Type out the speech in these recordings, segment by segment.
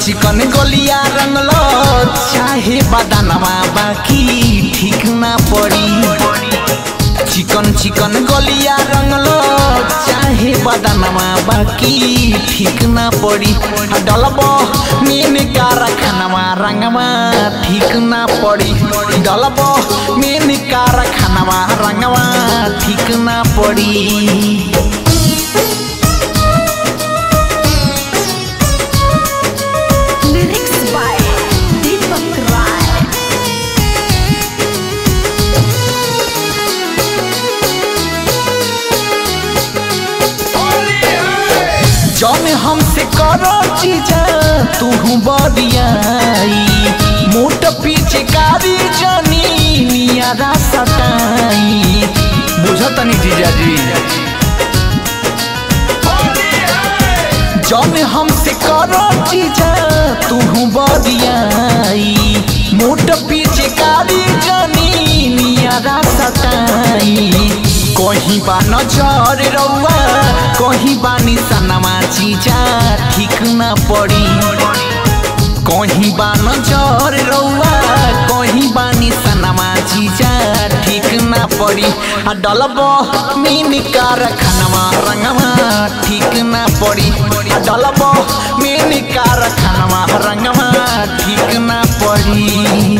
चिकन गलिया रंगलो चाहे बदानवा बाकी ठीक ना पड़ी चिकन चिकन गलिया रंगलो चाहे बदानवा बाकी ठीक ना पड़ी डलबो मीन कारखानवा रंगवा ठीक ना पड़ी डलबो मीन कारखानवा रंगवा ठीक ना पड़ी Lyrics by Deepak Rai. जौन हमसे करो चीजा तू बदियाई मोट पीछे कारी जनी नियारा सटाई बुझतनी जीजाजी जौन हमसे करो चीजा तू बदियाई मोट पीछे कारी जनी नियारा सटाई कहीं बा नजर रउआ कहीं बा निशानमा चीजा ठीक ना पड़ी कहीं बा नजर रउआ कहीं बा निशानमा चीजा ठीक ना पड़ी आ डलब मीन कारखानवा रंगवा ठीक ना पड़ी आ डलब मीन कारखानवा रंगवा ठीक ना पड़ी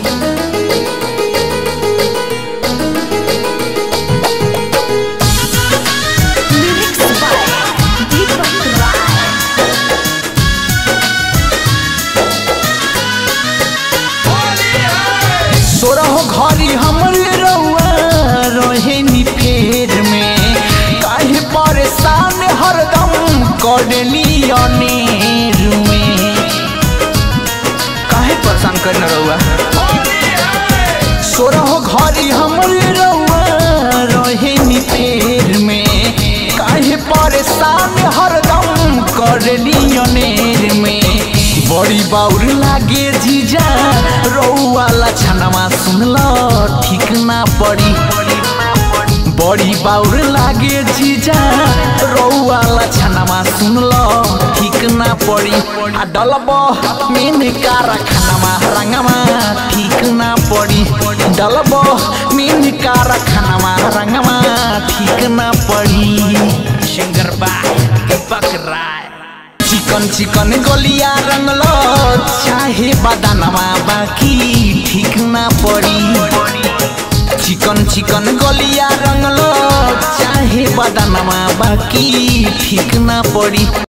Lyrics by Deepak Rai. सोरह घरी हमरे रउआ रहे नी फेर में काहे परेशान हरदम करली अनेर में काहे परेशान करना रउआ सोरह घरी हमरे रउआ रहे नी फेर में काहे परेशान हरदम करली अनेर में बड़ी बाउर लागे जीजा रउआ लछनवा सुनल ठीक ना पड़ी बड़ी बाउर लागे जीजा रउआ लछनवा सुनल ठीक ना पड़ी आ डलब मेन कारखानवा रंगवा ठीक ना पड़ी डलब मेन कारखानवा रंगवा ठीक ना पड़ी सिंगर बाय दीपक राय चिकन चिकन गलिया रंगलो चाहे बदानवा बाकी ठीक ना पड़ी चिकन चिकन गलिया रंगलो चाहे बदानवा बाकी ठीक ना पड़ी